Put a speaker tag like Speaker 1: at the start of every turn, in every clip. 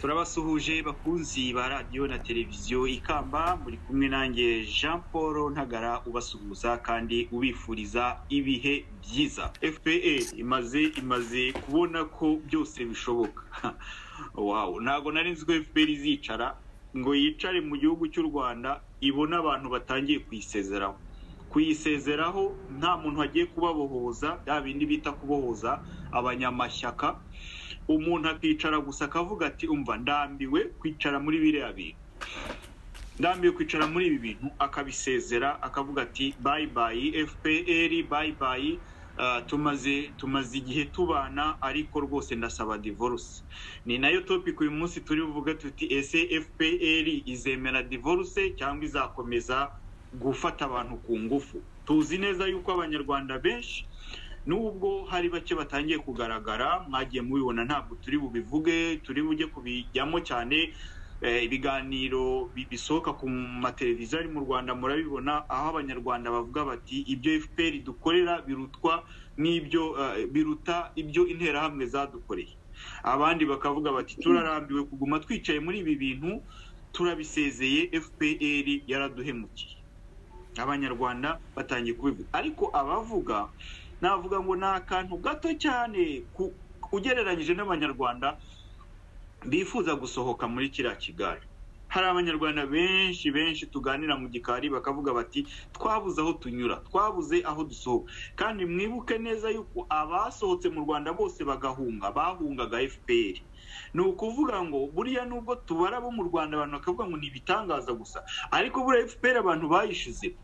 Speaker 1: turabasuhuje bakunzi ba radiyo na televiziyo ikamba muri kumwe nanjye jean paul ntagara ubasuhuza kandi ubifuriza ibihe byiza fpe imaze imaze kubona ko byose bishoboka wawu ntabwo nari nzi ko fpr izicara ngo yicare mu gihugu cy'u rwanda ibone abantu batangiye kuyisezeraho kuyisezeraho nta muntu wagiye kubabohoza bya bindi bita kubohoza abanyamashyaka umuntu akicara gusa akavuga ati umva ndambiwe kwicara muri biriya bintu ndambiwe kwicara muri ibi bintu akabisezera akavuga ati bayi bayi fpr bayi bayi tumaze tumaze igihe tubana ariko rwose ndasaba divorce ni nayo topiki uyu munsi turi buvuge tuti ese fpr izemera divorce cyangwa izakomeza gufata abantu ku ngufu tuzi neza yuko abanyarwanda benshi nubwo hari bake batangiye kugaragara mwagiye mubibona ntabwo turi bubivuge turi bujye kubijyamo cyane ibiganiro bisohoka ku mateleviziyo ari mu rwanda murabibona aho abanyarwanda bavuga bati ibyo fpr dukorera birutwa n'ibyo biruta ibyo interahamwe zadukoreye abandi bakavuga bati turarambiwe kuguma twicaye muri ibi bintu turabisezeye fpr yaraduhemukiye abanyarwanda batangiye kubivuga ariko abavuga navuga ngo ni akantu gato cyane ugereranyije n'abanyarwanda bifuza gusohoka muri kiriya kigali hari abanyarwanda benshi benshi tuganira mu gikari bakavuga bati twabuze aho tunyura twabuze aho dusohoka kandi mwibuke neza yuko abasohotse mu rwanda bose bagahunga bahungaga fpr ni ukuvuga ngo buriya nubwo tubara bo mu rwanda abantu bakavuga ngo ni ibitangaza gusa ariko buriya fpr abantu bayishize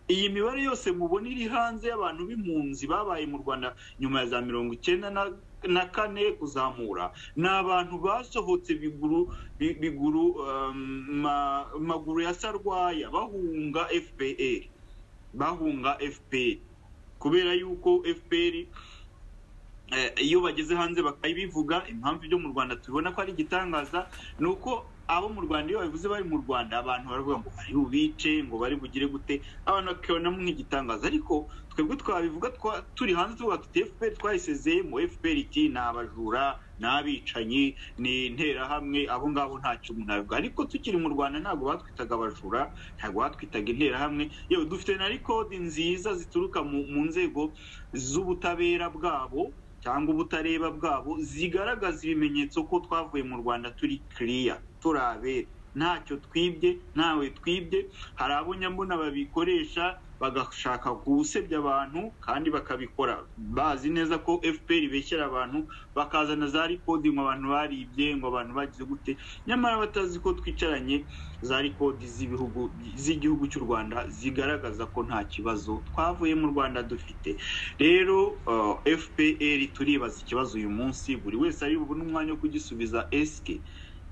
Speaker 1: iyi mibare yose mubona iri hanze y'abantu b'impunzi babaye mu rwanda nyuma ya za mirongo icyenda na kane kuzamura ni abantu basohotse biguru maguru ya sarwaya bahunga fpr bahunga fpr kubera yuko fpr iyo bageze hanze bakabivuga impamvu ibyo mu rwanda tubibona ko ari igitangaza ni uko abo mu rwanda iyo babivuze bari mu rwanda abantu baravuga ngo bari bubice ngo bari bugire gute abantu bakabonamo nk'igitangaza ariko twebwe twabivuga turi hanze tuvuga tuti fpr twayisezeyemo fpr iti ni abajura ni abicanyi ni interahamwe abo ngabo ntacyo umuntu abivuga ariko tukiri mu rwanda ntabwo batwitaga abajura ntabwo batwitaga interahamwe yewe dufite na rikodi nziza zituruka mu nzego z'ubutabera bwabo cyangwa ubutareba bwabo zigaragaza ibimenyetso ko twavuye mu rwanda turi kiriya turabera ntacyo twibye ntawe twibye hari abo nyabona babikoresha bagashaka gusebya abantu kandi bakabikora bazi neza ko fpr beshyera abantu bakazana za rikodi ngo abantu baribye ngo abantu bagize gute nyamara batazi ko twicaranye za rikodi z'igihugu cy'u rwanda zigaragaza ko nta kibazo twavuye mu rwanda dufite rero fpr turibaza ikibazo uyu munsi buri wese ari bubone umwanya wo kugisubiza esike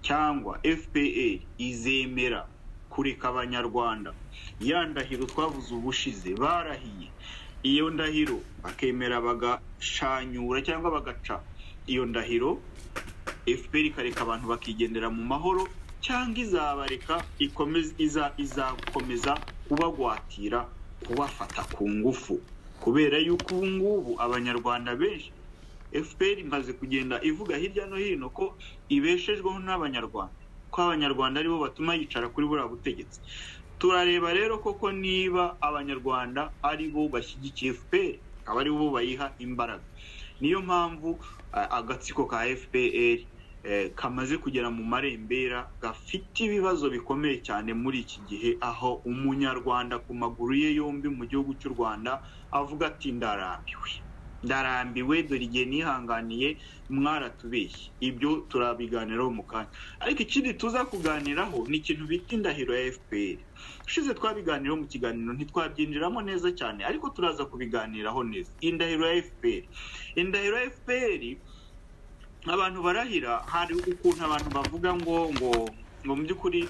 Speaker 1: cyangwa fpa izemera kureka abanyarwanda ya ndahiro twavuze ubushize barahiye iyo ndahiro bakemera bagashanyura cyangwa bagaca iyo ndahiro fpr ikareka abantu bakigendera mu mahoro cyangwa izabareka izakomeza kubagwatira kubafata ku ngufu kubera yuko ubu ngubu abanyarwanda benshi fpr imaze kugenda ivuga hirya no hino ko ibeshejweho n'abanyarwanda ko abanyarwanda aribo batuma yicara kuri buriya butegetsi turareba rero koko niba abanyarwanda aribo bashyigikiye fpr aba aribo bayiha imbaraga niyo mpamvu agatsiko ka fpr kamaze kugera mu marembera gafite ibibazo bikomeye cyane muri iki gihe aho umunyarwanda ku maguru ye yombi mu gihugu cy'u rwanda avuga ati ndarambiwe ndarambiwe dore igihe nihanganiye mwaratubeshye ibyo turabiganiraho mu kanya ariko ikindi tuza kuganiraho ni ikintu bita indahiro ya fpr ushize twabiganiraho mu kiganiro ntitwabyinjiramo neza cyane ariko turaza kubiganiraho neza indahiro ya fpr indahiro ya fpr abantu barahira hari ukuntu abantu bavuga ngo ngo ngo mu by'ukuri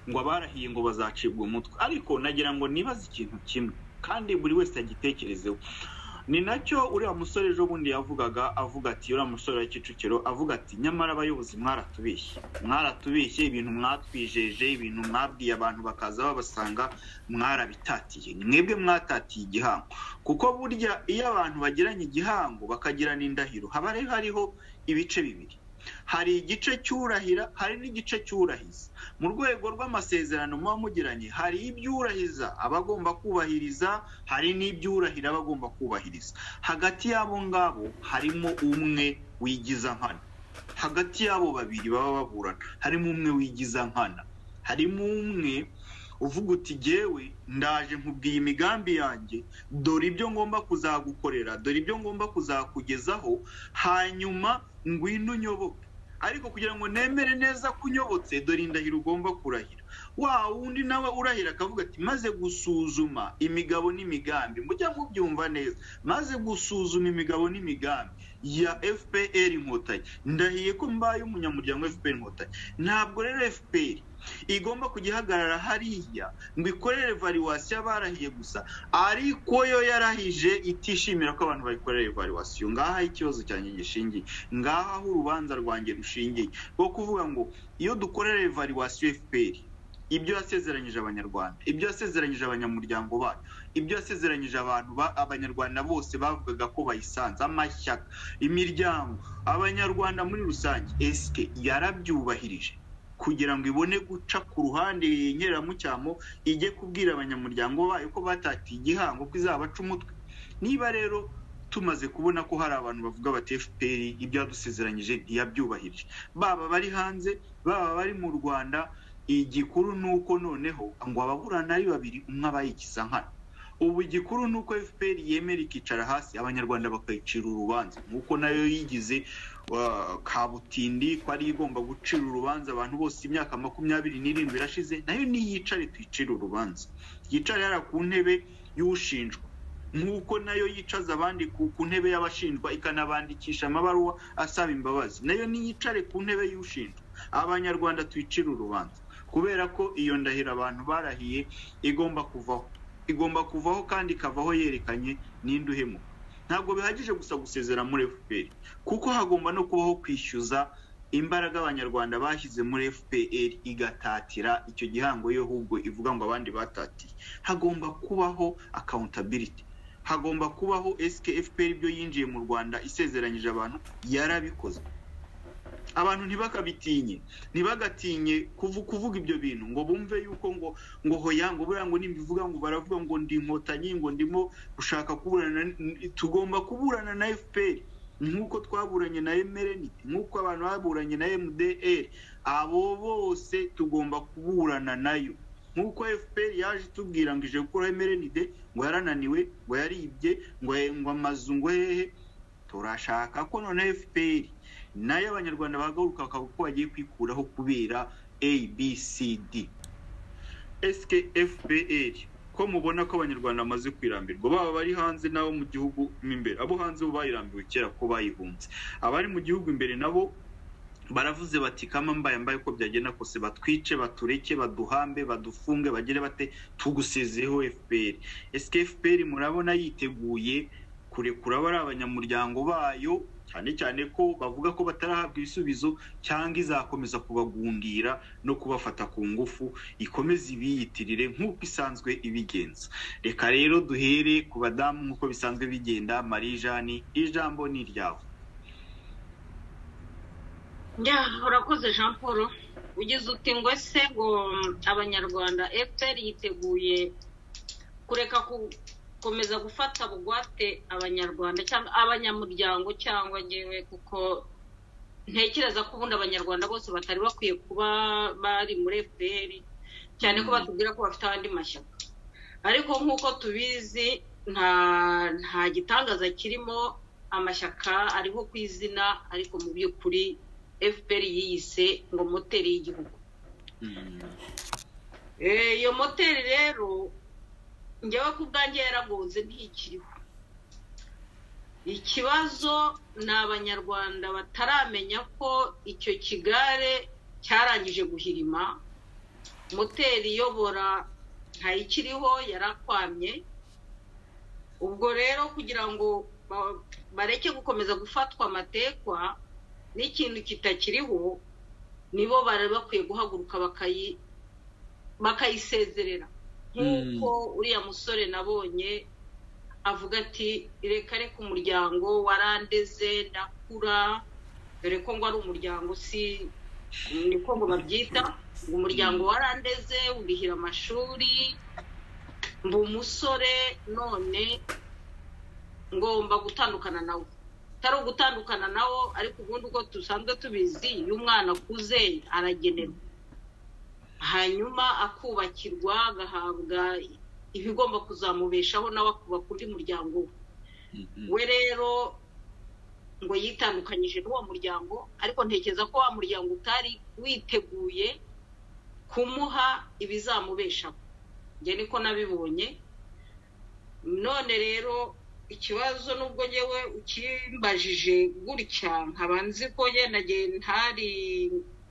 Speaker 1: ngo abarahiye ngo bazacibwa umutwe ariko nagira ngo nibaze ikintu kimwe kandi buri wese agitekerezeho ni nacyo uriya musore ejo bundi yavugaga avuga ati uriya musore wa kicukiro avuga ati nyamara abayobozi mwaratubeshye mwaratubeshye ibintu mwatwijeje ibintu mwabwiye abantu bakaza babasanga mwarabitatiye mwebwe mwatatiye igihango kuko burya iyo abantu bagiranye igihango bakagirana indahiro haba hariho ibice bibiri hari igice cy'urahira hari n'igice cy'urahiza mu rwego rw'amasezerano muba mugiranye hari iby'urahiza aba agomba kubahiriza hari n'iby'urahira aba agomba kubahiriza hagati y'abo ngabo harimo umwe wigiza nkana hagati y'abo babiri baba baburana harimo umwe wigiza nkana harimo umwe uvuga uti jyewe ndaje nkubwiye imigambi yanjye dore ibyo ngomba kuzagukorera dore ibyo ngomba kuzakugezaho hanyuma ngwino unyoboke ariko kugira ngo nemere neza ko unyobotse dore indahiro ugomba kurahira wa wundi nawe urahira akavuga ati maze gusuzuma imigabo n'imigambi mujya mubyumva neza maze gusuzuma imigabo n'imigambi ya fpr inkotanyi ndahiye ko mbaye umunyamuryango wa fpr inkotanyi ntabwo rero fpr igomba kujya ihagarara hariya ngo ikorere valuwasiyo barahiye gusa ariko yo yarahije itishimira ko abantu bayikorera valuwasiyo ngaha ikibazo cyanjye gishingiye ngaha aho urubanza rwanjye rushingiye rwo kuvuga ngo iyo dukorera valuwasiyo fpr ibyo yasezeranyije abanyarwanda ibyo yasezeranyije abanyamuryango bayo ibyo yasezeranyije abantu abanyarwanda bose bavugaga ko bayisanze amashyaka imiryango abanyarwanda muri rusange esike yarabyubahirije kugira ngo ibone guca ku ruhande yengera mucyamo ijye kubwira abanyamuryango bayo ko batatiye igihango ko izabaca umutwe niba rero tumaze kubona ko hari abantu bavuga bati fpr ibyo yadusezeranyije ntiyabyubahirije baba bari hanze baba bari mu rwanda igikuru ni uko noneho ngo ababurana ari babiri umwe abayigiza nkana ubu igikuru ni uko fpr yemera ikicara hasi abanyarwanda bakayicira urubanza nk'uko nayo yigize kabutindi ko ari igomba gucira urubanza abantu bose imyaka makumyabiri n'irindwi irashize nayo niyicare tuyicire urubanza yicare yari ku ntebe y'ushinjwa nk'uko nayo yicaza abandi ku ntebe y'abashinjwa ikanabandikisha amabaruwa asaba imbabazi nayo niyicare ku ntebe y'ushinjwa abanyarwanda tuyicire urubanza kubera ko iyo ndahiro abantu barahiye igomba kuvaho igomba kuvaho kandi ikavaho yerekanye n'indi uhemuka ntabwo bihagije gusa gusezera muri fpr kuko hagomba no kubaho kwishyuza imbaraga abanyarwanda bashyize muri fpr igatatira icyo gihango yo ahubwo ivuga ngo abandi batatiye hagomba kubaho accountability hagomba kubaho fpr ibyo yinjiye mu rwanda isezeranyije abantu yarabikoze abantu ntibakabitinye ntibagatinye kuvuga ibyo bintu ngo bumve yuko ngo ngo hoya ngo buriya ngo nimbivuga ngo baravuga ngo ndi inkotanyi ngo ndimo gushaka kuburana tugomba kuburana na fpr nk'uko twaburanye na emereniti nk'uko abantu baburanye na mdr abo bose tugomba kuburana nayo nk'uko fpr yaje itubwira ngo ije gukora emerenide ngo yarananiwe ngo yaribye ngo amazu ngo hehe turashaka ko none fpr nayo abanyarwanda bahaguruka bakavuga ko bagiye kwikuraho kubera abcd fpr ko mubona ko abanyarwanda bamaze kwirambirwa baba bari hanze nabo mu gihugu mo imbere abo hanze bo bayirambiwe kera ko bayihunze abari mu gihugu imbere nabo baravuze bati kama mbaye mbaye uko byagenda kose batwice batureke baduhambe badufunge bagire bate tugusezeho fpr ese fpr murabona yiteguye kurekura abari abanyamuryango bayo cyane cyane ko bavuga ko batarahabwa ibisubizo cyangwa izakomeza kubagundira no kubafata ku ngufu ikomeze ibiyitirire nk'uko isanzwe ibigenza reka rero duhere ku badamu nk'uko bisanzwe bigenda marie jeanne ijambo ni iryawe
Speaker 2: njya urakoze jean paul ugeze uti ngo ese ngo abanyarwanda fpr yiteguye kureka gukomeza gufata bugwate abanyarwanda cyangwa abanyamuryango cyangwa ngewe kuko ntekereza ko ubundi abanyarwanda bose batari bakwiye kuba bari muri fpr cyane ko batubwira ko bafite andi mashyaka ariko nk'uko tubizi nta nta gitangaza kirimo amashyaka ariho ku izina ariko mu by'ukuri fpr yiyise ngo moteri y'igihugu iyo moteri rero njyewe ku bwanjye yaragonze ntikiriho ikibazo ni abanyarwanda bataramenya ko icyo kigare cyarangije guhirima moteri iyobora ntayikiriho yarakwamye ubwo rero kugira ngo bareke gukomeza gufatwa amatekwa n'ikintu kitakiriho nibo bari bakwiye guhaguruka bakayisezerera nk'uko uriya musore nabonye avuga ati reka reka umuryango warandeze ndakura dore ko ngo ari umuryango usi niko ngo babyita umuryango warandeze urihira amashuri mba umusore none ngomba gutandukana nawe utari ugutandukana nawo ariko ubundi uko dusanzwe tubizi iyo umwana akuze aragenerwa hanyuma akubakirwa agahabwa ibigomba kuzamubeshaho nawe akubaka undi muryango we we rero ngo yitandukanyije n'uwo muryango ariko ntekereza ko wa muryango utari witeguye kumuha ibizamubeshaho njye niko nabibonye none rero ikibazo nubwo ngewe ukimbajije gutya nkaba nzi ko yenda ntari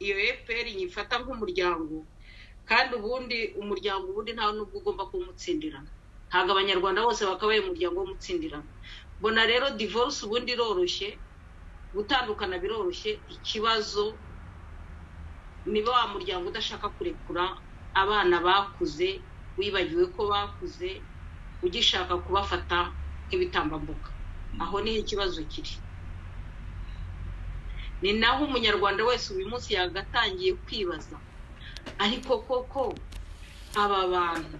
Speaker 2: iyo efuperi nyifata nk'umuryango kandi ubundi umuryango ubundi ntawe n'ubwo ugomba kuwumutsindirana ntabwo abanyarwanda bose bakabaye umuryango w'umutsindirana mbona rero divorce ubundi iroroshye gutandukana biroroshye ikibazo niba wa muryango udashaka kurekura abana bakuze wibagiwe ko bakuze ugishaka kubafata nk'ibitambambuga aho niho ikibazo kiri ni naho umunyarwanda wese uyu munsi yagatangiye kwibaza ariko koko aba bantu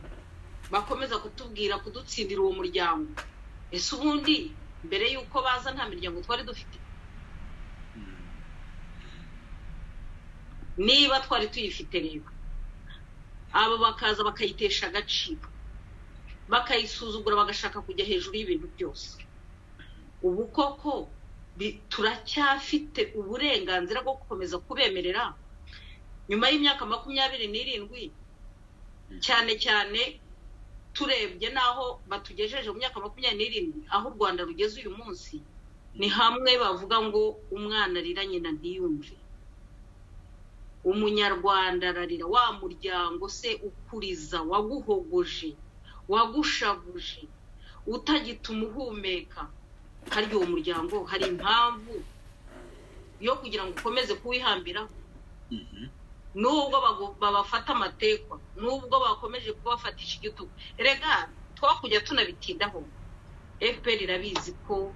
Speaker 2: bakomeza kutubwira kudutsindira uwo muryango ese ubundi mbere y'uko baza nta miryango twari dufite niba twari tuyifite rero abo bakaza bakayitesha agaciro bakayisuzugura bagashaka kujya hejuru y'ibintu byose ubu koko turacyafite uburenganzira bwo gukomeza kubemerera nyuma y'imyaka makumyabiri n'irindwi cyane cyane turebye n'aho batugejeje mu myaka makumyabiri n'irindwi aho u rwanda rugeze uyu munsi ni hamwe bavuga ngo umwana arira nyina ntiyumve umunyarwanda ararira wa muryango se ukuriza waguhogoje wagushavuje utagituma uhumeka harya uwo muryango hari impamvu yo kugira ngo ukomeze kuwihambiraho nubwo babafata amatekwa nubwo bakomeje kubafatisha igitugu rega twakujya tunabitindaho fpr irabizi ko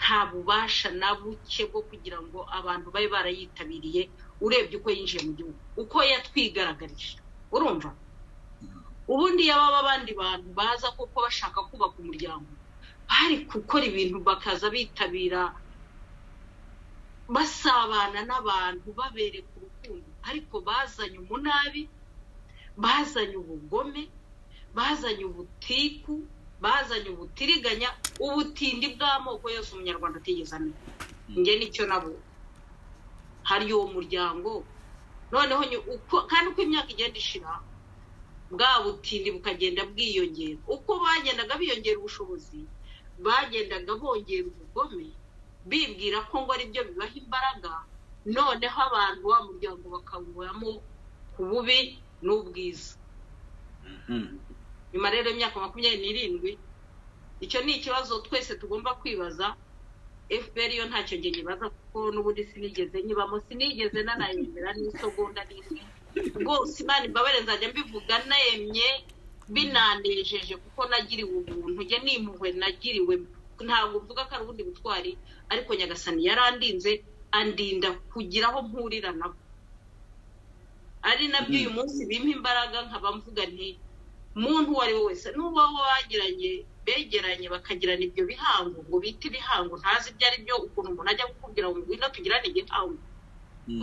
Speaker 2: nta bubasha na buke bwo kugira ngo abantu babe barayitabiriye urebye uko yinjiye mu gihugu uko yatwigaragarije urumva ubundi yaba abandi bantu baza kuko bashaka kubaka umuryango bari gukora ibintu bakaza bitabira basabana n'abantu babereka urukundo ariko bazanye umunabi bazanye ubugome bazanye ubutiku bazanye ubutiriganya ubutindi bw'amoko yose umunyarwanda atigeze amenya njye nicyo nabo hari uwo muryango noneho kandi uko imyaka igenda ishira bwa butindi bukagenda bwiyongera uko bagendaga biyongera ubushobozi bagendaga bongera ubugome bibwira ko ngo aribyo bibaha imbaraga noneho abantu wa muryango bakawubamo ku bubi n'ubwiza nyuma rero y'imyaka makumyabiri n'irindwi icyo ni ikibazo twese tugomba kwibaza fpr yo ntacyo njye nyibaza kuko n'ubundi sinigeze nyibamo sinigeze nanayemera n'isogonda n'imwe rwose imana imbabare nzajya mbivuga nemye binanejeje kuko nagiriwe ubuntu njye n'impuhwe nagiriwe ntabwo mvuga ko ari ubundi butwari ariko nyagasani yarandinze andinda kugira aho mpurira nabo ari nabyo uyu munsi bimpa imbaraga nkaba mvuga nti muntu uwo ari we wese n'uwo bagiranye begeranye bakagirana ibyo bihango ngo bite ibihango ntazi ibyo ari byo ukuntu umuntu ajya kukubwira ngo ngwino tugirane igihango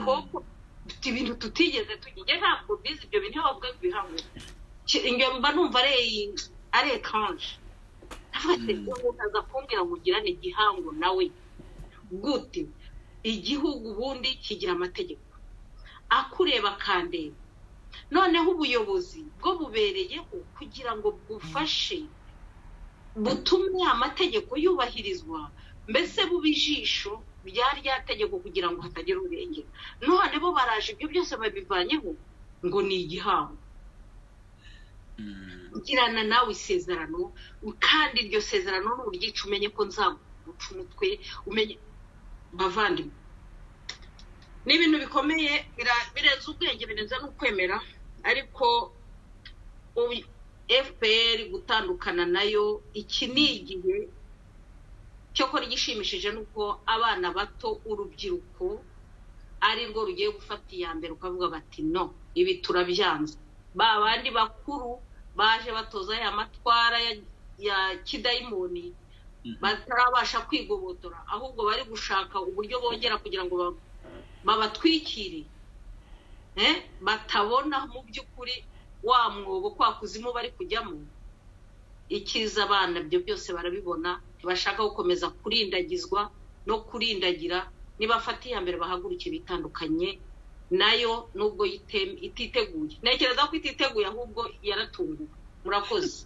Speaker 2: kuko dufite ibintu tutigeze tugira ntabwo bizi ibyo bintu iyo bavuga ibihango mba numva ari ekanje umuntu aza kumbwira ngo ugirane igihango nawe gute igihugu ubundi kigira amategeko akureba akandeba noneho ubuyobozi bwo bubereyeho kugira ngo bwufashe butume amategeko yubahirizwa mbese bube ijisho rya rya tegeko kugira ngo hatagira urengera none bo baraje ibyo byose babivanyeho ngo ni igihango girana nawe isezerano kandi iryo sezerano ni uryica umenye ko nzaguca umutwe umenye bavandimwe ni ibintu bikomeye birenze ubwenge birenze n'ukwemera ariko fpr gutandukana nayo iki ni igihe cyo kora igishimishije ni uko abana bato urubyiruko ari rwo rugiye gufata iya mbere ukavuga bati no ibi turabyanze ba bandi bakuru baje batoza ya matwara ya kidayimoni batarabasha kwigobotora ahubwo bari gushaka uburyo bongera kugira ngo babatwikire batabona mu by'ukuri wa mwobo kwa kuzimu bari kujyamo ikiza abana byo byose barabibona ntibashaka gukomeza kurindagizwa no kurindagira nibafata iya mbere bahagurukira ibitandukanye nayo nubwo ititeguye ntekereza ko ititeguye ahubwo yaratunguwe murakoze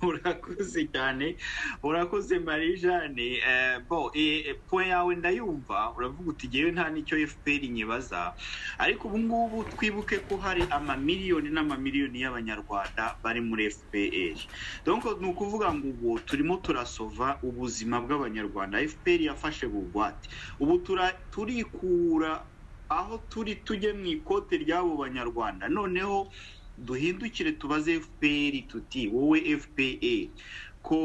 Speaker 1: urakoze cyane urakoze marie jeanne bo poe yawe ndayumva uravuga uti ngewe nta nicyo fpr nyibaza ariko ubu ngubu twibuke ko hari amamiliyoni n'amamiliyoni y'abanyarwanda bari muri fpr donc ni ukuvuga ngo ubu turimo turasova ubuzima bw'abanyarwanda fpr yafashe bugwate ubu turikura aho turi tujye mu ikote ry'abo banyarwanda noneho duhindukire tubaze fpr tuti wowe fpa ko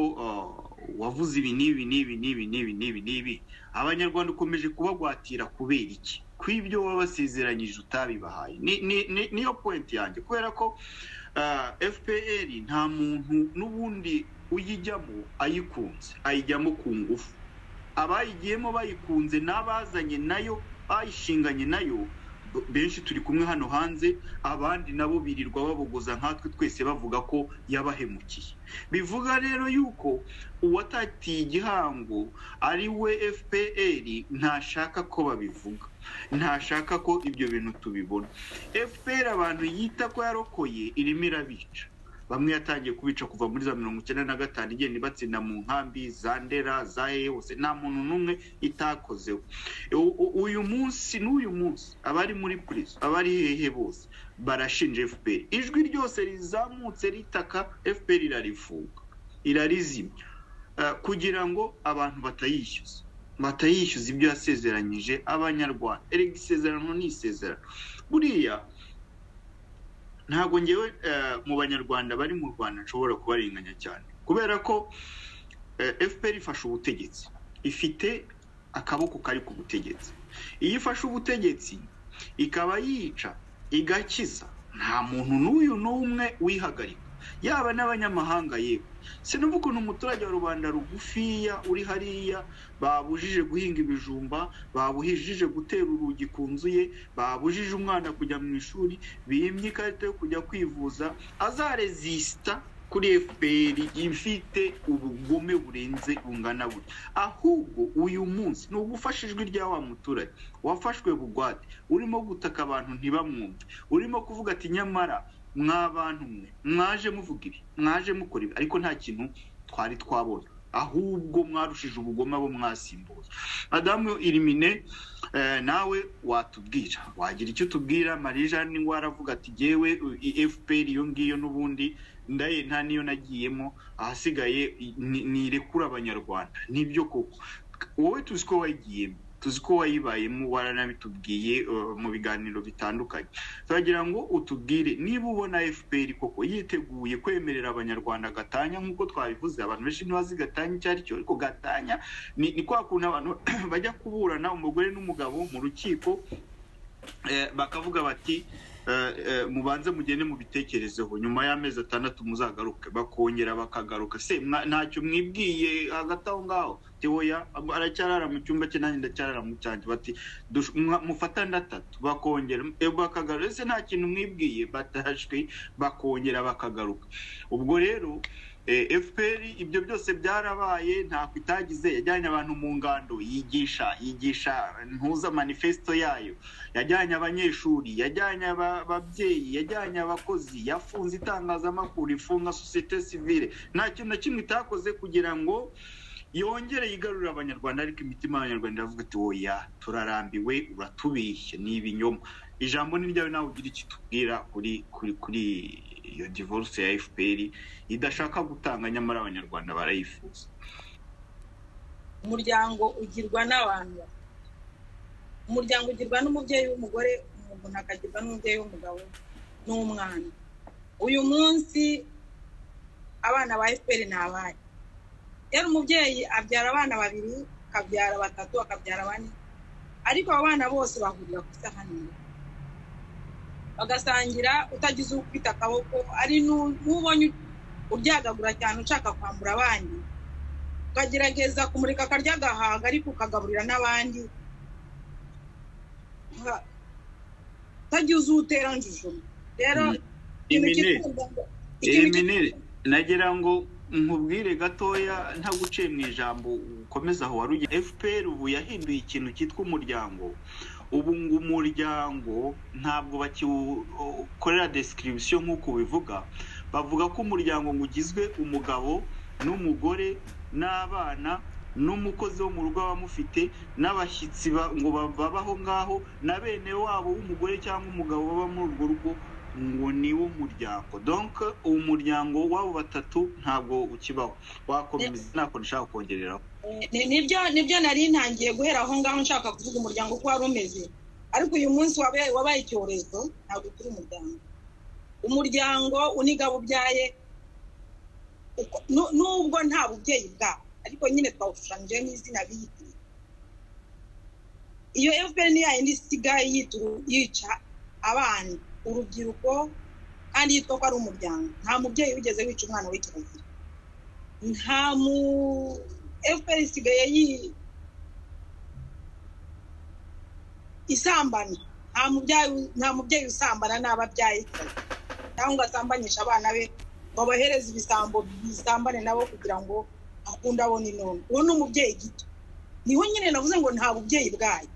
Speaker 1: wavuze ibi n'ibi n'ibi n'ibi n'ibi n'ibi n'ibi abanyarwanda ukomeje kubagwatira kubera iki ku ibyo wabasezeranyije utabibahaye niyo pointi yanjye kubera ko fpr nta muntu n'ubundi uyijyamo ayikunze ayijyamo ku ngufu abayigiyemo bayikunze n'abazanye nayo bayishinganye nayo benshi turi kumwe hano hanze abandi nabo birirwa babogoza nkatwe twese bavuga ko yabahemukiye bivuga rero yuko uwatatiye igihango ari we fpr ntashaka ko babivuga ntashaka ko ibyo bintu tubibona fpr abantu yita ko yarokoye irimo irabica bamwe yatangiye kubica kuva muri za mirongo icyenda na gatanu igenda ibatsinda mu nkambi za ndera za hose nta muntu n'umwe itakozeho uyu munsi n'uyu munsi abari muri purizo abari hehe bose barashinja fpr ijwi ryose rizamutse ritaka fpr irarifunga irarizimya kugira ngo abantu batayishyuza batayishyuza ibyo yasezeranyije abanyarwanda erega isezerano ni isezerano buriya ntabwo ngewe mu banyarwanda bari mu rwanda nshobora kubarenganya cyane kubera ko fpr ifashe ubutegetsi ifite akaboko kari ku butegetsi iyo ifashe ubutegetsi ikaba yica igakiza nta muntu n'uyu n'umwe wihagarika yaba n'abanyamahanga yewe sinumva ukuntu umuturage wa rubanda rugufiya uri hariya babujije guhinga ibijumba babujije gutera urugi ku nzu ye babujije umwana kujya mu ishuri bimye ikarita yo kujya kwivuza azarezisita kuri fpr ifite ubugome burenze bungana butya ahubwo uyu munsi ni ugufasha ijwi rya wa muturage wafashwe bugwate urimo gutaka abantu ntibamwumve urimo kuvuga ati nyamara mwabantu mwe mwaje muvuga ibi mwaje mukora ibi ariko nta kintu twari twabonye ahubwo mwarushije ubugome abo mwasimbuza madamu irimine nawe watubwira wagira icyo utubwira marie jeanne waravuga ati ngewe fpr iyo ngiyo n'ubundi ndaye nta niyo nagiyemo ahasigaye nirekura abanyarwanda nibyo koko wowe tuzi ko wayigiyemo tuzi ko wayibayemo waranabitubwiye mu biganiro bitandukanye turagira ngo utubwire niba ubona fpr koko yiteguye kwemerera abanyarwanda gatanya nk'uko twabivuze abantu benshi ntibazi gatanya icyo ari cyo ariko gatanya ni kwa kuntu abantu bajya kuburana umugore n'umugabo mu rukiko bakavuga bati mubanze mugende mubitekerezeho nyuma y'amezi atandatu muzagaruke bakongera bakagaruka se ntacyo mwibwiye hagati aho ngaho tewoya aracyarara mu cyumba cye nanjye ndacyarara mu cyanjye bati mufatane atatu bakongera bakagaruka ese nta kintu mwibwiye batashywe bakongera bakagaruka ubwo rero fpr ibyo byose byarabaye ntako itagize yajyanye abantu mu ngando yigisha yigisha ntuza manifesto yayo yajyanye abanyeshuri yajyanye ababyeyi yajyanye abakozi yafunze itangazamakuru ifunga sosiyete sivile nta kintu na kimwe itakoze kugira ngo yongere yigarurira abanyarwanda ariko imitima y'abanyarwanda iravuga ati woya turarambiwe uratubeshye ni ibinyoma ijambo ni ryawe nawe ugira icyo utubwira kuri kuri kuri iyo divorce ya fpr idashaka gutanga nyamara abanyarwanda barayifuza
Speaker 3: umuryango ugirwa n'abantu umuryango ugirwa n'umubyeyi w'umugore umuntu akagirwa n'umubyeyi w'umugabo n'umwana uyu munsi abana ba fpr ni abari rero umubyeyi abyara abana babiri akabyara batatu akabyara bane ariko aba bana bose bahurira ku isahani bagasangira utagize ufite akaboko ari n'ubonye uryagagura cyane ushaka kwambura abandi ukagerageza kumurika akarya agahaga ariko ukagaburira n'abandi utagize uwutera njujo rero
Speaker 1: eminere nagira ngo nkubwire gatoya ntaguciye mu ijambo ukomeza aho wari ugiye fpr ubu yahinduye ikintu cyitwa umuryango ubu ngo umuryango ntabwo bakiwukorera description nk'uko ubivuga bavuga ko umuryango ngo ugizwe umugabo n'umugore n'abana n'umukozi wo mu rugo aba amufite n'abashyitsi ngo babaho ngaho na bene wabo w'umugore cyangwa umugabo baba muri urwo rugo ngo ni wo muryango donk uwo muryango w'abo batatu ntabwo ukibaho wakomeza ntako nshaka kongereraho
Speaker 3: nibyo nibyo nari ntangiye guhera aho ngaho nshaka kuvuga umuryango uko wari umeze ariko uyu munsi wabaye icyorezo ntabwo turi umuryango umuryango unigaba ubyaye nubwo nta bubyeyi bwawo ariko nyine twawushushanyije n'izina biyitiriye iyo fpr ni yayindi isigaye yica abana urubyiruko kandi yitwa ko ari umuryango nta mubyeyi wigeze wica umwana we kirazira nta mu fpr isigaye isambana nta mubyeyi usambana n'abo abyaye kirazira cyangwa ngo asambanyishe abana be ngo abohereze ibisambo bisambane nabo kugira ngo akunda abone intuntu uwo ni umubyeyi gito niho nyine navuze ngo nta bubyeyi bwayo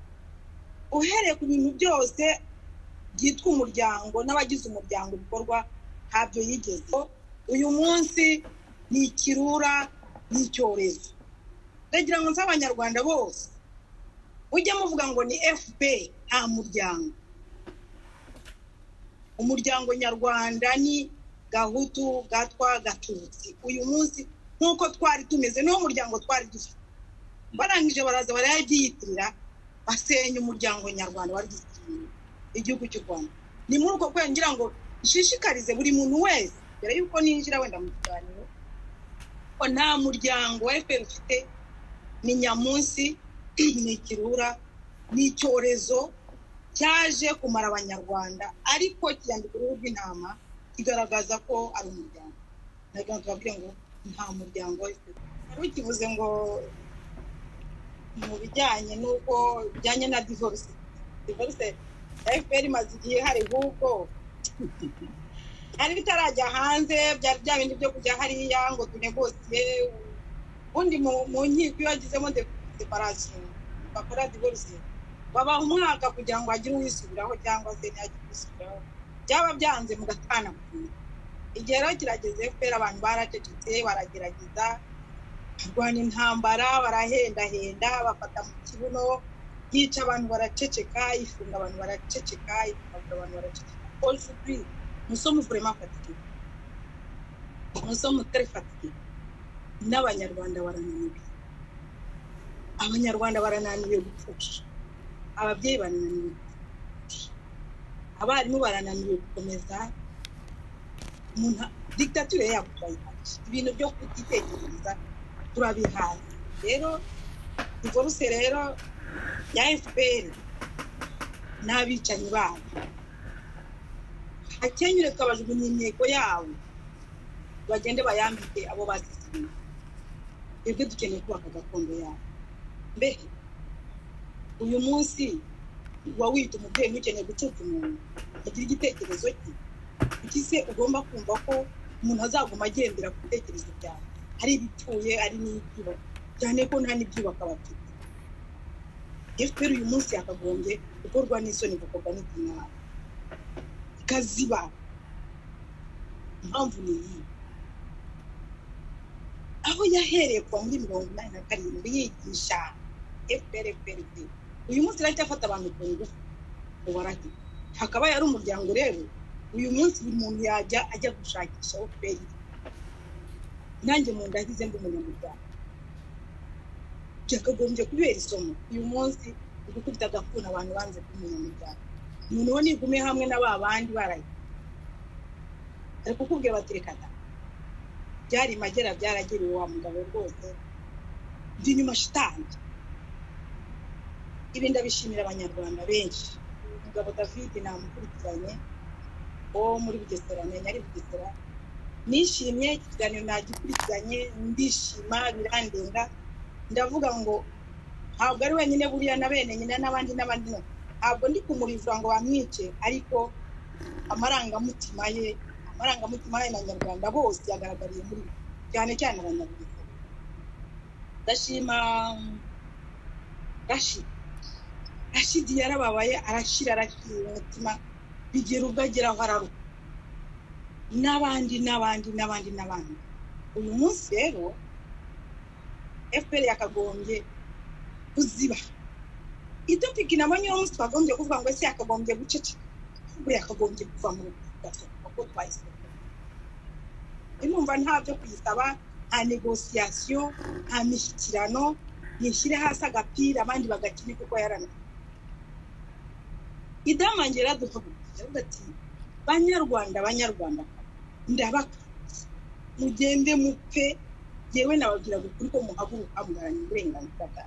Speaker 3: uhereye ku bintu byose byitwa umuryango n'abagize umuryango bikorwa ntabyo yigeze uyu munsi ni ikirura ni icyorezo ndagira ngo nzi abanyarwanda bose ujye muvuga ngo ni fpr nta muryango umuryango nyarwanda ni gahutu gatwa gatutsi uyu munsi nk'uko twari tumeze niwo muryango twari dufite barangije baraza barayabyiyitirira basenya umuryango nyarwanda wari gisiriye igihugu cy'u rwanda ni muri uko kwezi ngira ngo nshishikarize buri muntu wese mbere y'uko ninjira wenda mu kiganiro ko nta muryango wa efuperi ufite ni nyamunsi ni ikirura ni icyorezo cyaje kumara abanyarwanda ariko kiyambika uruhu rw'intama kigaragaza ko ari umuryango ntabwo tubabwira ngo nta muryango wa efuperi wari ukivuze ngo mu bijyanye n'uko bijyanye na divorce divorce fpr imaze igihe hari ahubwo byari bitarajya hanze byari bya bindi byo kujya hariya ngo tunegosiye ubundi mu nkiko iyo wagizemo separasiyo bakora divorce baba umwaka kugira ngo hagire uwisubiraho cyangwa se ntihagire uwisubiraho byaba byanze mugatana igihe rero kirageze fpr abantu baracecetse baragerageza barwana intambara barahendahenda bafata mu kibuno yica abantu baraceceka ifunga abantu baraceceka ikangura abantu baraceceka ojuri umusomo vurema fatike umusomo utari fatike n'abanyarwanda barananiwe abanyarwanda barananiwe gupfusha ababyeyi barananiwe gupfusha abarimu barananiwe gukomeza umuntu digitatire yabo turayihashye ibintu byo kutitekereza turabihaye rero divorce rero ya fpr n'abicanyi babo hakenyure tukabajugunya imihigo yabo bagende bayambike abo bazisiye twebwe dukeneye kubaka gakondo yabo mbere uyu munsi uba wita umubyeyi ukeneye gucuka umuntu agira igitekerezo cye kuki se ugomba kumva ko umuntu azaguma agendera ku bitekerezo byawe ari ibipfuye ari n'ibyubaka cyane ko nta n'ibyubaka bafite fpr uyu munsi yakagombye gukorwa n'isoni gukorwa n'ikinyarwanda ikaziba impamvu ni iyi aho yahereye kuva muri mirongo inani na karindwi yigisha fpr fpr uyu munsi iracyafata abantu ku ngufu ngo barajye hakaba yari umuryango rero uyu munsi buri muntu yajya ajya gushakisha fpr nanjye mu nda mba umunyamuryango byakagombye kubera isomo uyu munsi uri gukubita agafuni abantu banze k'umunyamuryango umuntu we nigume hamwe na ba bandi baraye ari kukubwira bati reka da byari magera byaragiriwe wa mugabo rwose ndi inyuma shitange ibi ndabishimira abanyarwanda benshi umugabo david namukurikiranye wo muri bugesera menya ari bugesera nishimye ikiganiro nagikurikiranye ndishima birandenga ndavuga ngo ntabwo ari wenyine buriya na bene nyina n'abandi n'abandi ntabwo ndi kumurivura ngo bamwice ariko amarangamutima ye amarangamutima y'abanyarwanda bose yagaragariye muri we cyane cyane abanyarwanda ndashima rashidi rashidi yarababaye arashira arashyira umutima bigera ubwo agera aho araruka n'abandi n'abandi n'abandi n'abandi uyu munsi rero efuperi yakagombye kuziba itopiki nabo nyine umunsi twagombye kuvuga ngo ese yakagombye guceceka ahubwo yakagombye kuva mu gatatu kuko twayisohoye numva nta byo kuyisaba nta negosiyasiyo nta mishyikirano yishyire hasi agapira abandi bagakina kuko yarananiwe idamangira yaduhagurukije avuga ati banyarwanda banyarwanda ndabakunze mugende mupfe yewe nababwira ukuri ko muhaguruka mugaranya uburenganzira bwawe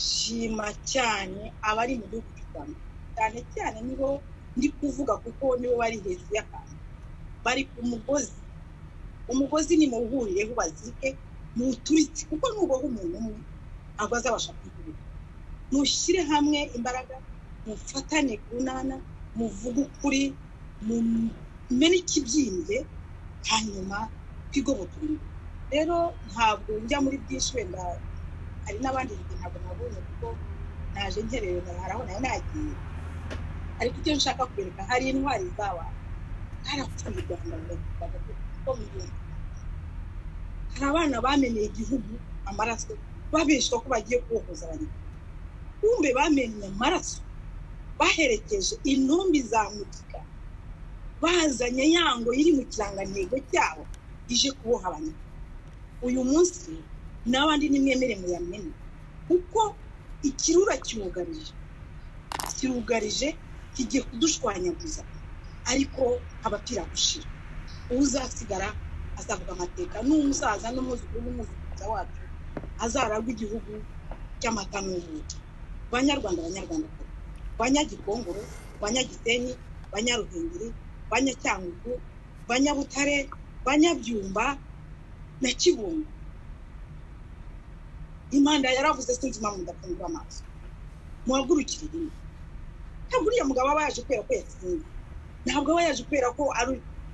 Speaker 3: shima cyane abari mu gihugu cy'u rwanda cyane cyane nibo ndi kuvuga kuko nibo bari hejuru y'akantu bari ku mugozi umugozi ni muwuhurireho bazirike muwuturitse kuko nubaho umuntu umwe ntabwo azabasha kwihurira mushyire hamwe imbaraga mufatane ku nana muvuge ukuri mumenye ikibyimbye hanyuma twigoboke rero ntabwo njya muri byinshi wenda hari n'abandi ntabwo nabonye kuko naje nkerewe naharaho nayo nagiye ariko icyo nshaka kwereka hari intwari zaba zarapfuye u rwanda kuko mubona hari abana bameneye igihugu amaraso babeshwa ko bagiye kubohoza abanyarwanda kumbe bamenye amaraso baherekeje intumbi za mutika bazanye yango iri mu kirangantego cyabo ije kuboha abanyarwanda uyu munsi n'abandi nimwemere muyamene kuko ikirura kiwugarije kirugarije kigiye kudushwanyaguza ariko abapira gushira uzasigara azavuga amateka n'umusaza n'umwuzukuru n'umuzukuruza wacu azaragwa igihugu cy'amata n'ubuki banyarwanda banyarwanda banyagikongoro banyagisenyi banyaruhengeri banyacyangugu banyabutare banyabyumba na kibungo imanda yaravuze sinzi impamvu ndafungura amaso muhagurukire rimwe ntabwo uriya mugabo aba yaje kubera ko yatsinze ntabwo aba yaje kubera ko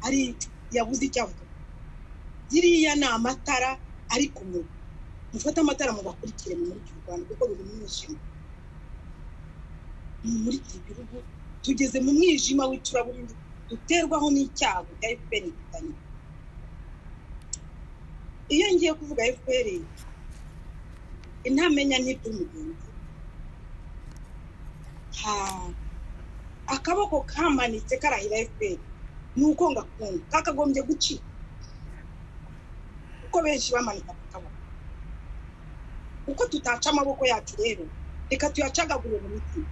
Speaker 3: ari yabuze icyo avuga ziriya ni amatara ari ku muriro mufate amatara mubakurikire mu muri rwanda kuko biri mu mwijima muri iki gihugu tugeze mu mwijima w'icuraburindi duterwaho n'icyago cya efuperi inkotanyi iyo ngiye kuvuga efuperi intamenya n'iby'umugenzi akaboko kamanitse karahira efuperi ni uko ngakunda kakagombye gucika kuko benshi bamanika ku kaboko uko tutaca amaboko yacu rero reka tuyacagagure mu mitima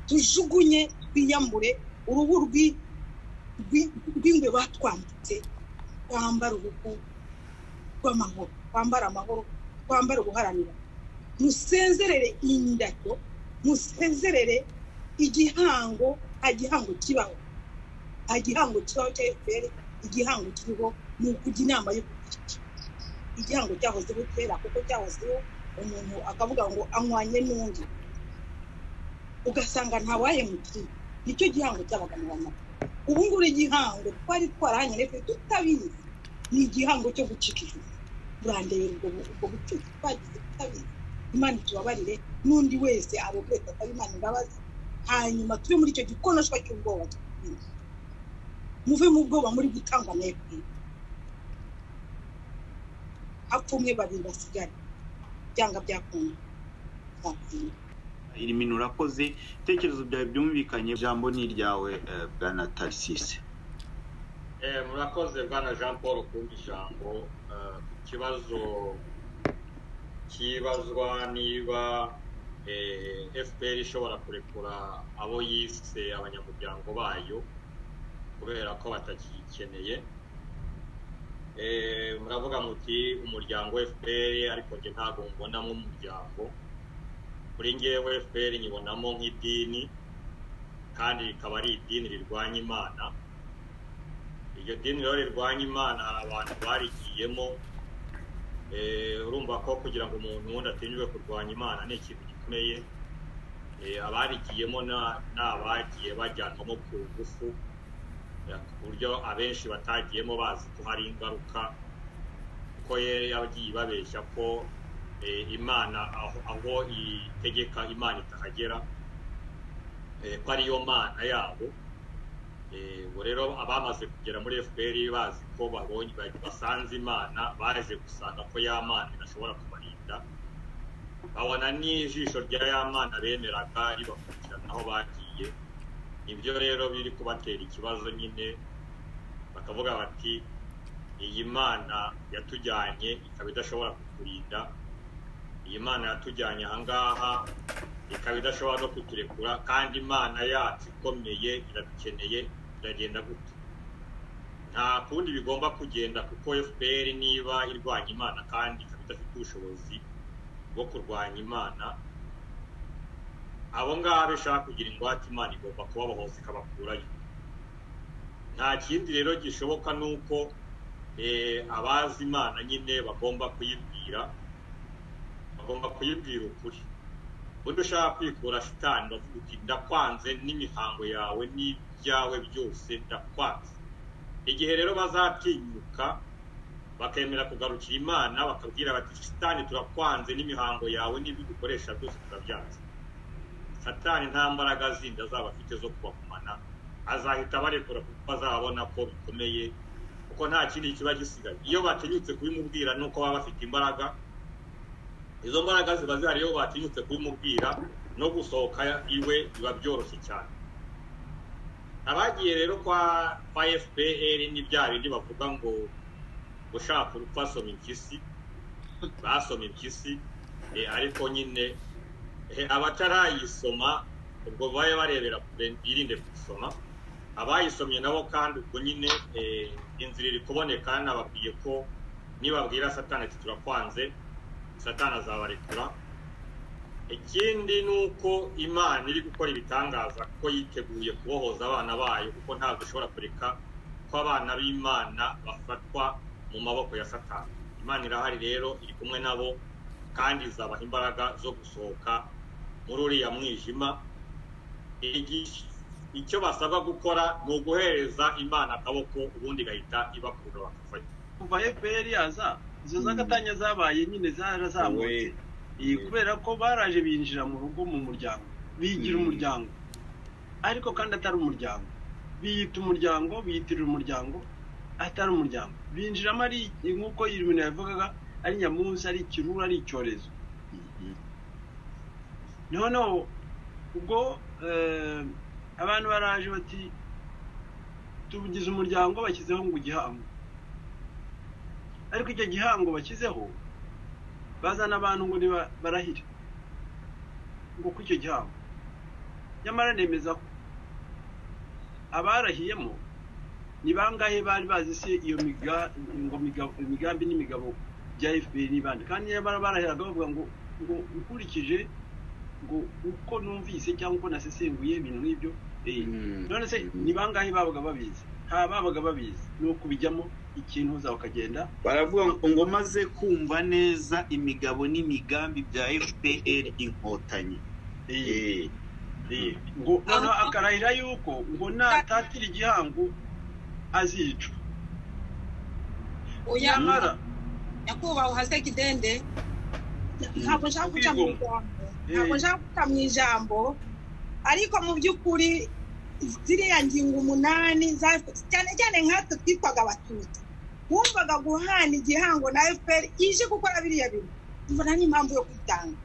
Speaker 3: tujugunye twiyambure uruhu rw'ingwe batwambitse twambara uruhu rw'amahoro twambara amahoro twambara uguharanira musezerere indabyo musezerere igihango nta gihango kibaho nta gihango kibaho cya efuperi igihango kiriho ni ukujya inama yo kugira igihango cyahozeho kera kuko cyahozeho umuntu akavuga ngo anywanye n'undi ugasanga ntawayemukiriye nicyo gihango cyabaga mu bamama ubu ngubu igihango twari twarahanye ndetse tutabizi ni igihango cyo gucika ijosi burandeye ubwo bucuti twagize tutabizi imana itubabarire n'undi wese abubwira ataba imana imbabazi hanyuma tube muri icyo gikonoshwa cy'ubwoba twibwira muve mu bwoba muri gutangwa na fpr hapfa umwe babiri basigare byanga byakunda byakunda
Speaker 1: iri minu urakoze ibitekerezo byawe byumvikanye ijambo ni iryawe bwana tarisise
Speaker 4: murakoze bwana jean paul kumva ijambo ku kibazo kibazwa niba fpr ishobora kurekura abo yise abanyamuryango bayo kubera ko batakiyikeneye muravuga muti umuryango fpr ariko njye ntabwo mbonamo umuryango kuri ngewe fpr nyibonamo nk'idini kandi rikaba ari idini rirwanya imana iryo dini rero rirwanya imana hari abantu barigiyemo Eh, urumva ko kugira ngo umuntu wundi atinyurwe kurwanya imana ni ikintu gikomeye Eh, abarigiyemo na- ni abagiye bajyanwamo ku ngufu Eh, ku buryo abenshi batagiyemo bazi ko hari ingaruka kuko yari yagiye ibabeshya ko eh, imana aho, aho itegeka imana itahagera Eh, ko ariyo mana yabo Eh, ubu rero abamaze kugera muri fpr bazi ko babonye basanze imana baje gusanga ko ya mana idashobora kubarinda babona n'ijisho rya ya mana bemeraga ribakurikirana aho bagiye ibyo rero biri kubatera ikibazo nyine bakavuga bati iyi mana yatujyanye ikaba idashobora kuturinda iyi mana yatujyanye ahangaha ikaba idashobora no kuturekura kandi imana yacu ikomeye iradukeneye iragenda gute nta kundi bigomba kugenda kuko fpr niba irwanya imana kandi ikaba idafite ubushobozi bwo kurwanya imana abo ngabo ishaka kugira ingwate imana igomba kubabohoza ikabakurayo nta kindi rero gishoboka ni uko eh, abazi imana nyine bagomba kuyibwira bagomba kuyibwira ukuri ubundi ushaka kwikura shitani uravuga uti ndakwanze n'imihango yawe n'ibyawe byose ndakwanze igihe rero bazatinyuka bakemera kugarukira imana bakabwira bati shitani turakwanze n'imihango yawe n'ibyo dukoresha byose turabyanze satani nta mbaraga zindi azaba afite zo kubagumana azahita abarekura kuko azabona ko bikomeye kuko nta kindi kiba gisigaye iyo batinyutse kubimubwira ni uko baba bafite imbaraga izo mbaraga ziba zihari iyo batinyutse kubimubwira no gusohoka iwe biba byoroshye cyane abagiye rero kwa kwa fpr ni bya bindi bavuga ngo ushaka urupfu asoma impyisi basoma impyisi eh, ariko nyine eh, abatarayisoma ubwo babe barebera kure birinde gusoma abayisomye nabo kandi ubwo nyine eh, inzira iri kuboneka nababwiye ko nibabwira satani ati turakwanze satani azabarekura ikindi ni uko imana iri gukora ibitangaza ko yiteguye kubohoza abana bayo kuko ntabwo ishobora kureka ko abana b'imana bafatwa mu maboko ya satani imana irahari rero iri kumwe nabo kandi izabaha imbaraga zo gusohoka muri uriya mwijima Igi- icyo basabwa gukora ni uguhereza imana akaboko ubundi igahita ibakurura bakafata
Speaker 5: kuva fpr yaza izo z'agatanya zabaye nyine zarazamutse Iyi, kubera ko baraje binjira mu rugo mu muryango bigira umuryango ariko kandi atari umuryango biyita umuryango biyitirira umuryango atari umuryango binjiramo ari nk'uko ibintu yavugaga ari nyamunsi ari ikirura ari icyorezo noneho ubwo eh, abantu baraje bati tugize umuryango bashyizeho ngo igihango ariko icyo gihango bashyizeho bazana abantu ngo niba- barahire ngo ku icyo gihango nyamara nemeza ko abarahiyemo ni bangahe bari bazi se iyo miga- ngo miga- imigambi n'imigabo bya fpr n'ibandi kandi nyamara barahiraga bavuga ngo ngo nkurikije ngo uko numvise cyangwa uko nasesenguye ibintu nk'ibyo eh, none se ni bangahe babaga babizi nta babaga babizi ni ukubijyamo ikintu uza ukagenda
Speaker 1: baravuga ngo ngo maze kumva neza imigabo n'imigambi bya fpr inkotanyi
Speaker 5: eh,
Speaker 1: Eh,
Speaker 5: Eh, ngo noneho akarahira yuko ngo natatira igihango azicwa
Speaker 3: oya
Speaker 5: nyamara
Speaker 3: nyakubahwa uhase kidende ntabwo nshaka guca mu ijambo ntabwo nshaka guca mu ijambo ariko mu by'ukuri ziriya ngingo umunani za- cyane cyane nkatwe twitwaga abatutsi wumvaga guhana igihango na fpr ije gukora biriya bintu mbona n'impamvu yo kwitanga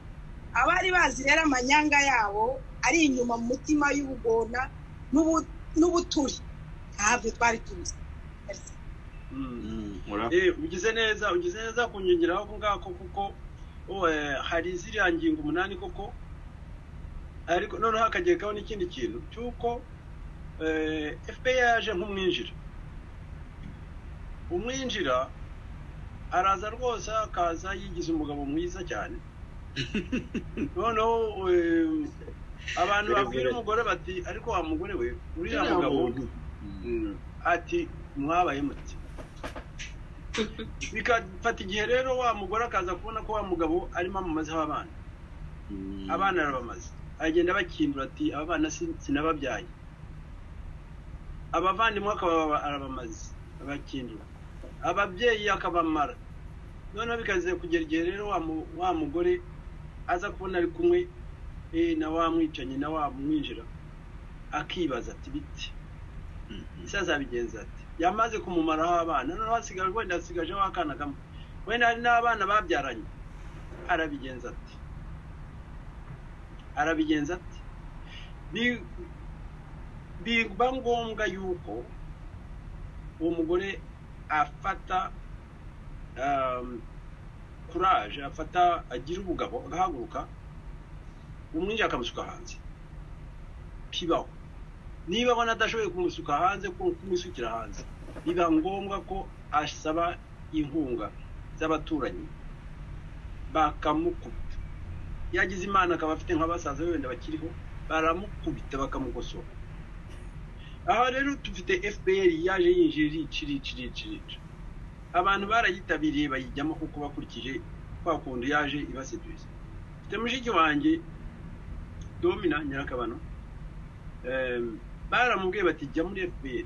Speaker 3: abari bazi rero amanyanga yabo ari inyuma mu mutima y'ubugona n'ubu- n'ubuturi ntabyo twari tuzi
Speaker 5: Mm.
Speaker 1: mm, mura-
Speaker 5: Eh, ugize neza ugize neza kunyongeraho ako ngako kuko oh, eh, hari ziriya ngingo umunani koko ariko noneho hakagekaho n'ikindi kintu cy'uko eh, fpr yaje nk'umwinjira umwinjira araza rwose akaza yigize umugabo mwiza cyane noneho eh, abantu babwira umugore bati ariko wa mugore we uriya mugabo ati mwabaye muti bigafata igihe rero wa mugore akaza kubona ko wa mugabo arimo amamazeho abana abana arabamaze aragenda bakindura ati aba bana si- sinababyaye abavandimwe akaba arabamaze abakindura ababyeyi akabamara noneho bikaze kugera igihe rero wa mu- wa mugore aza kubona ari kumwe eh, na wa mwicanyi na wa mwinjira akibaza ati biti ese azabigenza ati yamaze kumumaraho abana noneho hasigaye wenda hasigajeho akana kamwe wenda hari n'abana babyaranye arabigenza ati arabigenza ati Bi- biba ngombwa yuko uwo mugore afata kuraje afata agira ubugabo agahaguruka umwinjira akamusuka hanze bibaho niba abona adashoboye kumusuka hanze ku- kumusukira hanze biba ngombwa ko asaba inkunga z'abaturanyi bakamukubita yagize imana akaba afite nka basaza be wenda bakiriho baramukubita bakamugosora aha rero dufite fpr yaje yinjira irica irica irica irica abantu barayitabiriye bayijyamo kuko bakurikije kwa kundi yaje ibaseduza mfite mushiki wanjye domina nyirakabano Em, baramubwiye bati jya muri fpr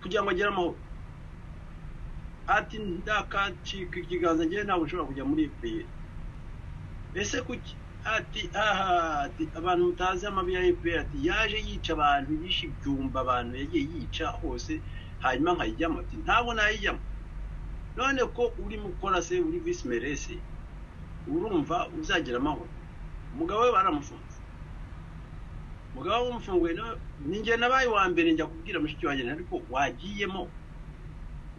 Speaker 5: kugira ngo agere amahoro ati ndakacika ikiganza njyewe ntabwo nshobora kujya muri fpr ese kuki ati aha ati abantu mutazi amabi ya fpr ati yaje yica abantu yishe ibyumba abantu yagiye yica hose hanyuma nkayijyamo ati ntabwo nayijyamo none ko urimo ukora se uri visi merese urumva uzagira amahoro umugabo we baramufunze umugabo w'umufunguye nawe ni njye nabaye uwa mbere njya kubwira mushiki wanjye nti, ariko wagiyemo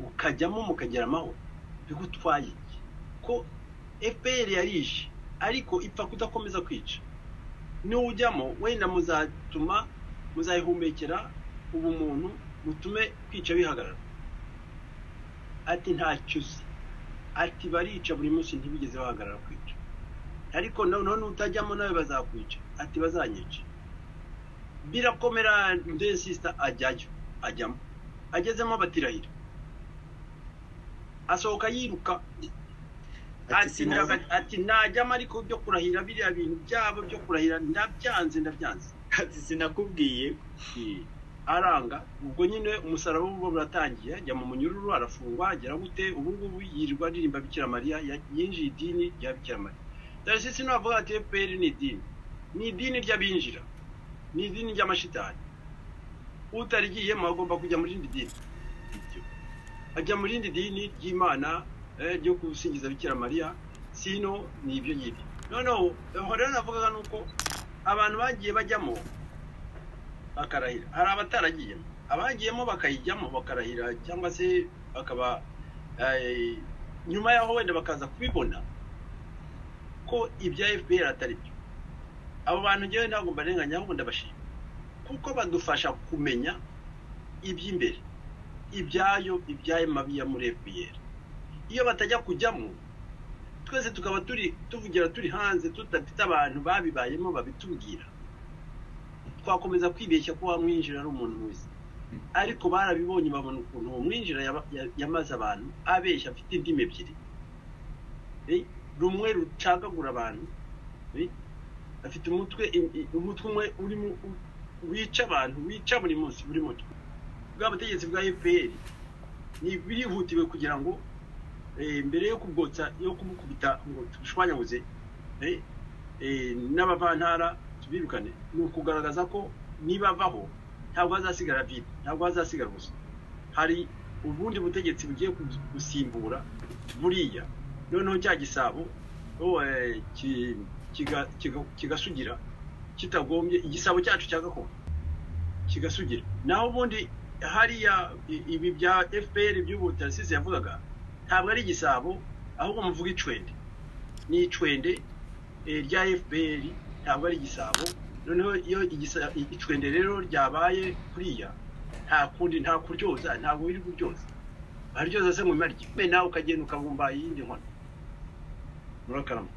Speaker 5: ukajyamo mukagira amahoro bigutwaye iki ko fpr yarishe ariko ipfa kudakomeza kwica nujyamo wenda muzatuma muzayihumekera ubumuntu mutume kwica bihagarara ati ntacyo uzi ati barica buri munsi ntibigeze bahagarara kwica ariko noneho nutajyamo nawe bazakwica ati bazanyica birakomera nde sisita ajyayo ajyamo agezemo batirahira asohoka yiruka
Speaker 6: Ati
Speaker 5: ati
Speaker 6: sinazi-
Speaker 5: ndaga- ati najyamo ariko byo kurahira biriya bintu byabo byo kurahira ndabyanze ndabyanze
Speaker 6: ati sinakubwiye
Speaker 5: aranga ubwo nyine umusaraba w'ubu buratangiye ajya mu munyururu arafungwa agera gute ubu ngubu yirirwa aririmba bikira mariya ya- yinjiye idini rya bikira mariya darasi sinavuga ati fpr ni idini ni idini ry'abinjira ni idini ry'amashitani utarigiyemo agomba kujya mu rindi dini ajya mu rindi dini ry'imana eh, ryo gusingiza bikira mariya sino ni ibyo ngibyo noneho aho rero navugaga ni uko abantu bagiye bajyamo bakarahira hari abataragiyemo abagiyemo bakayijyamo bakarahira cyangwa se bakaba eh, nyuma yaho wenda bakaza kubibona ko ibya fpr atari byo abo bantu ngewe ntabwo mbarenganya ahubwo ndabashima kuko badufasha kumenya iby'imbere ibyayo ibyayo mabi ya muri fpr iyo batajya kujyamo twese tukaba turi tuvugira turi hanze tudafite abantu babibayemo babitubwira twakomeza kwibeshya ko wamwinjira ari umuntu muzi ariko barabibonye babona ukuntu uwo mwinjira yaba- ya- yamaze abantu abeshya afite indimi ebyiri Eh, rumwe rucagagura abantu eh, afite umutwe i- i- umutwe umwe urimo u- wica abantu wica buri munsi buri mutwe bwa butegetsi bwa fpr ni birihutiwe kugira ngo eh, mbere yo kugotsa yo kumukubita ngo tubushwanyaguze eh, eh, n'abavantara tubirukane ni ukugaragaza ko niba baho ntabwo hazasigara vide ntabwo hazasigara ubusa hari ubundi butegetsi bugiye ku- gusimbura buriya noneho cya gisabo oh, eh, ki- kiga- kiga- kigasugira kitagombye igisabo cyacu cya gakondo kigasugira naho ubundi hariya i- ibi bya fpr by'ubu tarasisi yavugaga ntabwo ari igisabo ahubwo muvuga icwende ni icwende eh, rya fpr ntabwo ari igisabo noneho iyo igisa- icwende rero ryabaye kuriya nta kundi nta kuryoza ntabwo biri kuryoza baryoza se ngo bimarye nawe ukagenda ukabumba iyindi nkono murakarama